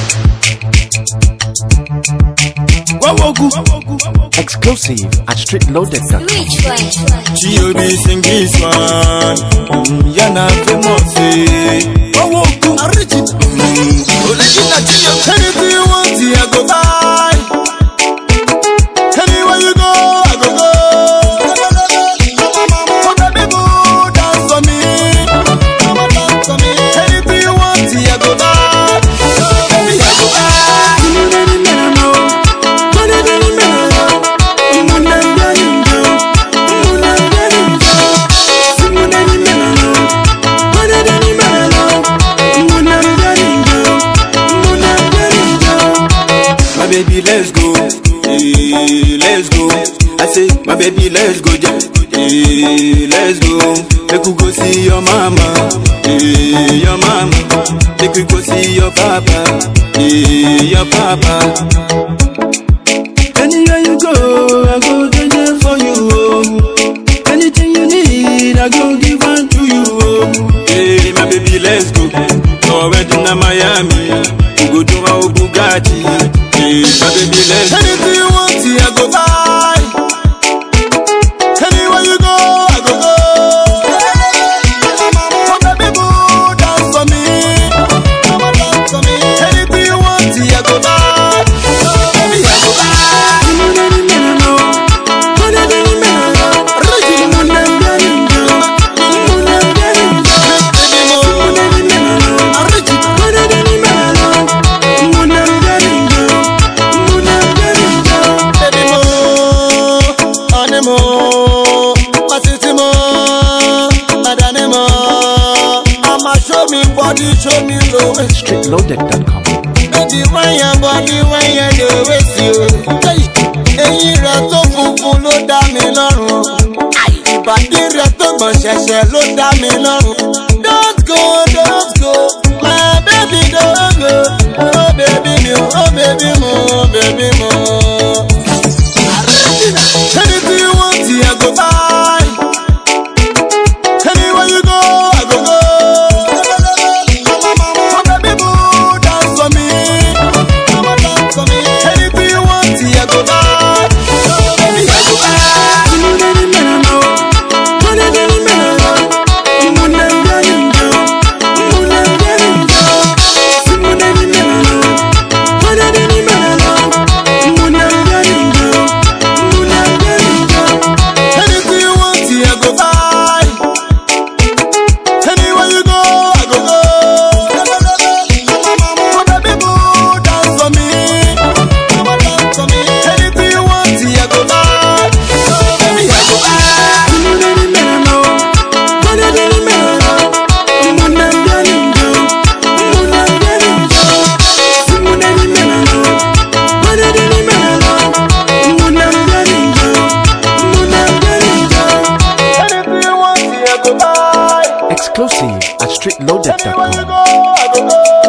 Wawogu. Exclusive at streetloaded.com. Rich boy. G.O.D. sing this one. Mm, Yana famous. eh. Wawogu. Original. Mm, original G.O.D. Anything you want, I go buy. Anywhere you go, I go go. Oh, baby, boo, dance for me. Anything you want, I go buy. Baby, I go buy. My baby, let's go. Eh, let's go. I say, my baby, let's go. Yeah. Eh, let's go. Make we go see your mama. Eh, your mama. Make we go see your papa. Eh, your papa. Anywhere you go, I go there for you. Oh. Anything you need, I go give unto you. Oh. Hey, my baby, let's go. Our wedding in Miami. We go do our Bugatti. Hey, my baby, let's go. Anything you want, I go buy. Anywhere you go, I go go. Oh, baby, boo, dance for me. Anything you want, I go buy. Baby, I go buy. Baby mo, honey mo, my city mo, madani mo. I'ma show me body, show me low. Streetloaded.com. Baby, when your body, when you do with you. Hey, Eyín rẹ̀ tó funfun ló dá mi lọ́rùn. Ìbàdí rẹ̀ tó gbọ̀n ṣẹ̀ṣẹ̀ ló dá mi lọ́rùn. Don't go, don't go, my baby don't go. Oh baby mi o, oh baby mo, oh baby mo. Anything you want, I go buy. Anywhere you go, I go go. Oh baby boo, dance for me. Anything you want, I go buy. Baby, I go buy. Anything you want, I go buy. Anywhere you go, I go go. Oh baby boo, dance for me. Anything you want, I go buy. Baby, I go buy. Anything you want, I go buy. Exclusive at Anywhere you streetloaded.com. go, I go go.